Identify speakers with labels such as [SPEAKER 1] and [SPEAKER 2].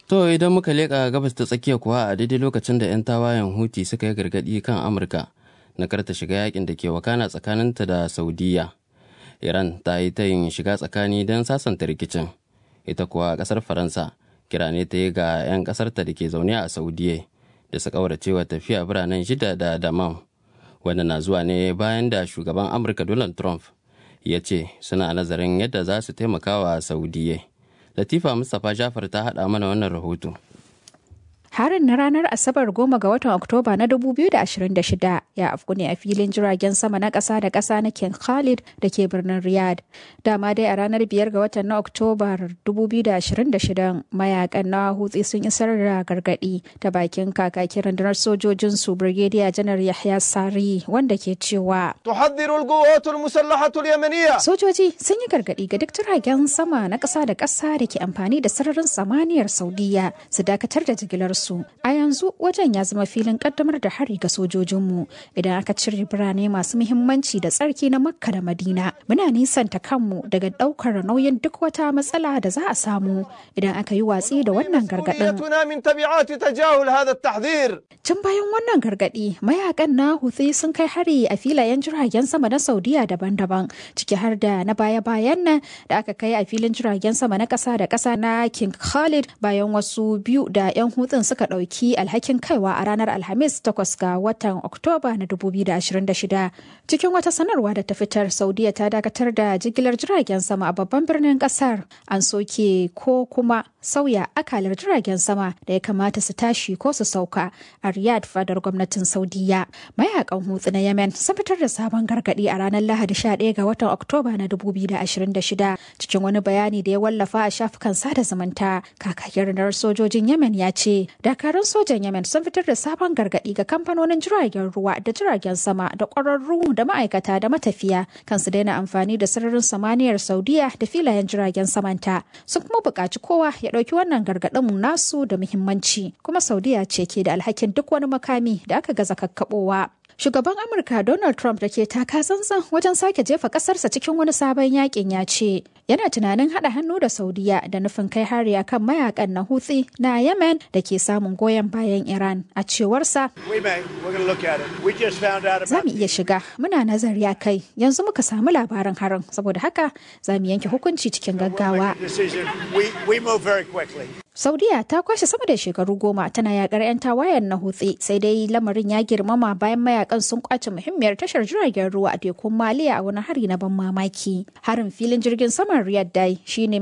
[SPEAKER 1] To idan muka leƙa gabas ta tsakiya kuwa a daidai lokacin da 'yan tawayen Huti suka yi gargaɗi kan Amurka na karta shiga yakin da ke wakana tsakaninta da Saudiya. Iran ta yi ta yin shiga tsakani don sasanta rikicin. Ita kuwa ƙasar Faransa kira ne ta yi ga 'yan ƙasarta da ke zaune a Saudiya da su ƙauracewa tafiya biranen shida da Damam. Wanda na zuwa ne bayan da shugaban Amurka Donald Trump ya ce suna nazarin yadda za su taimaka wa Saudiya. Latifa Mustapha Jafar ta haɗa mana wannan rahoto.
[SPEAKER 2] Harin na ranar Asabar goma ga watan Oktoba na 2026 ya afku ne a filin jiragen sama na ƙasa da ƙasa na King Khalid da ke birnin Riyadh. Dama dai a ranar biyar ga watan na Oktoba 2026 mayakan na hutsi sun isar da gargaɗi ta bakin kakakin rundunar sojojin su Brigadier Janar Yahya Sari wanda ke cewa
[SPEAKER 3] تحذر القوات المسلحة اليمنية
[SPEAKER 2] Sojoji sun yi gargaɗi ga duk jiragen sama na ƙasa da ƙasa da ke amfani da sararin samaniyar Saudiya su dakatar da jigilarsu. A yanzu wajen ya zama filin ƙaddamar da hari ga sojojinmu idan aka cire birane masu muhimmanci da tsarki na Makka da Madina. Muna nisanta kanmu daga ɗaukar nauyin duk wata matsala da za a samu idan aka yi watsi da wannan gargaɗin.
[SPEAKER 3] مسؤوليتنا من تبعات تجاهل هذا التحذير
[SPEAKER 2] Tun bayan wannan gargaɗi, mayakan na Houthi sun kai hari a filayen jiragen sama na Saudiya daban-daban, ciki har da na baya-bayan nan da aka kai a filin jiragen sama na ƙasa da ƙasa na King Khalid bayan wasu biyu da 'yan hutun suka ɗauki alhakin kaiwa a ranar Alhamis 8 ga watan Oktoba na 2026. Cikin wata sanarwa da ta fitar, Saudiya ta dakatar da jigilar jiragen sama a babban birnin ƙasar. An soke ko kuma sauya akalar jiragen sama da ya kamata su tashi ko su sauka a Riyadh fadar gwamnatin Saudiya. Mayakan hutsu na Yemen sun fitar da sabon gargadi a ranar Lahadi 11 ga watan Oktoba na 2026 cikin wani bayani da ya wallafa a shafukan sada zumunta. Kakakin rundunar sojojin Yemen ya ce, dakarun sojan Yemen sun fitar da sabon gargadi ga kamfanonin jiragen ruwa da jiragen sama da ƙwararru da ma'aikata da matafiya kan su daina amfani da sararin samaniyar Saudiya da filayen jiragen samanta. Sun kuma buƙaci kowa ya ɗauki wannan gargaɗin nasu da muhimmanci kuma Saudiya ce ke da alhakin duk wani makami da aka gaza kakkaɓowa. Shugaban Amurka Donald Trump da ke taka tsantsan wajen sake jefa kasarsa cikin wani sabon yakin ya ce yana tunanin haɗa hannu da Saudiya da nufin kai hari akan mayakan na Houthi na Yemen da ke samun goyon bayan Iran a cewarsa
[SPEAKER 3] We may. We're going to look at it. We just found out
[SPEAKER 2] za
[SPEAKER 3] about
[SPEAKER 2] mu iya shiga muna nazari a kai yanzu muka samu labarin harin saboda haka za mu yanke hukunci cikin gaggawa.
[SPEAKER 3] the decision. We, we move very quickly.
[SPEAKER 2] Saudiya ta kwashe sama da shekaru goma tana yakar 'yan tawayen na hutsi sai dai lamarin ya girmama bayan mayakan sun kwace muhimmiyar tashar jiragen ruwa a tekun Maliya a wani hari na ban mamaki. Harin filin jirgin saman Riyadh dai shine